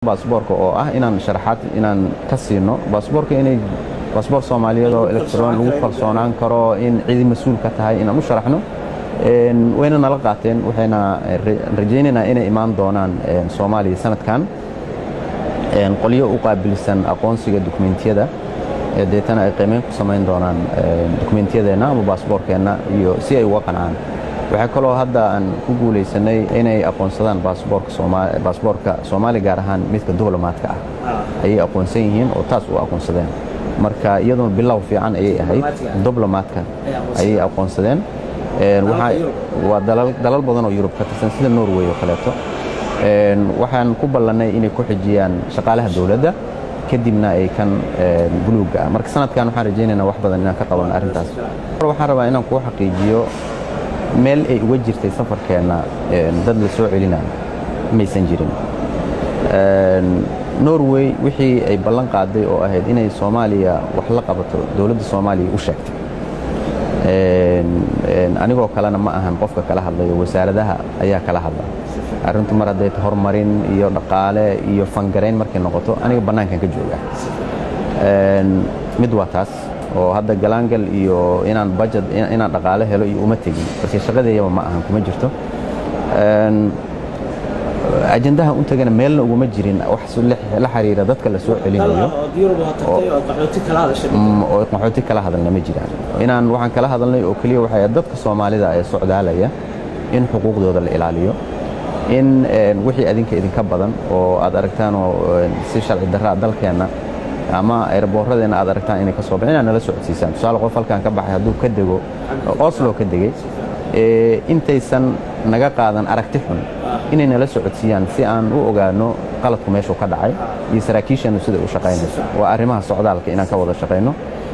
baasboorka oo ah inaan sharaxaad inaan ka siino baasboorka inay baasboor soomaaliyeed oo electron lagu kalsoonaan karo in cidi mas-uul ka tahay inaan u sharaxno wayna nala qaateen waxayna rajaynaynaa inay imaan doonaan soomaaliya sanadkan qolyo u qaabilsan aqoonsiga dukumentiyada deetana ay qiimeyn ku samayn doonaan dukumentiyadeenna ama baasboorkeenna iyo si ay uga qancaan waxaa kaloo hadda aan ku guulaysanay inay aqoonsadaan baasboorka soomaaliya gaar ahaan midka diblomaadka ah ayay aqoonsan yihiin oo taas u aqoonsadeen marka iyaduna bilow fiican ayay ahayd diblomaadka ayay aqoonsadeen waa dalal badan oo yurub ka tirsan sida norway oo kaleeto waxaan ku ballannay inay ku xijiyaan shaqaalaha dowladda kadibna ay kan buluugga ah marka sanadkan waxaan rajaynaynaa wax badan inaan ka qabanno arrintaas waxaan rabaa inaan kuu xaqiijiyo meel ay uga jirtay safarkeenna dad la soo celinayo maysan jirin norway wixii ay ballan qaaday oo ahayd inay soomaaliya wax la qabato dowladda soomaaliya u sheegtay anigoo kalena ma ahan qofka kala hadlayo wasaaradaha ayaa kala hadla arrintu mar hadday horumarin iyo dhaqaale iyo fangarayn markay noqoto aniga bannaankan ka jooga mid waa taas oo hadda galaangal iyo inaan bajad inaan dhaqaale helo iyo uma tegin balse shaqadeeyaba ma ahan kuma jirto ajandaha u tagana meelna uguma jirin wax la xiriira dadka la soo celinayo oo qaxooti kala hadalna ma jiraan inaan waxaan kala hadalnay oo keliya waxay dadka soomaalida ee socdaalaya in xuquuqdooda la ilaaliyo in wixii adinka idinka badan oo aad aragtaan oo si sharci darraa dalkeenna ama erbooradeenna aad aragtaan inay ka soo baxeen inaad nala socodsiisaan tusaale qof halkan ka baxay hadduu ka dego oslo ka degey intaysan naga qaadan aragti xun inay nala socodsiiyaan si aan u ogaano qaladku meeshuu ka dhacay iyo saraakiisheennu siday u shaqaynayso waa arrimaha socdaalka inaan ka wada shaqayno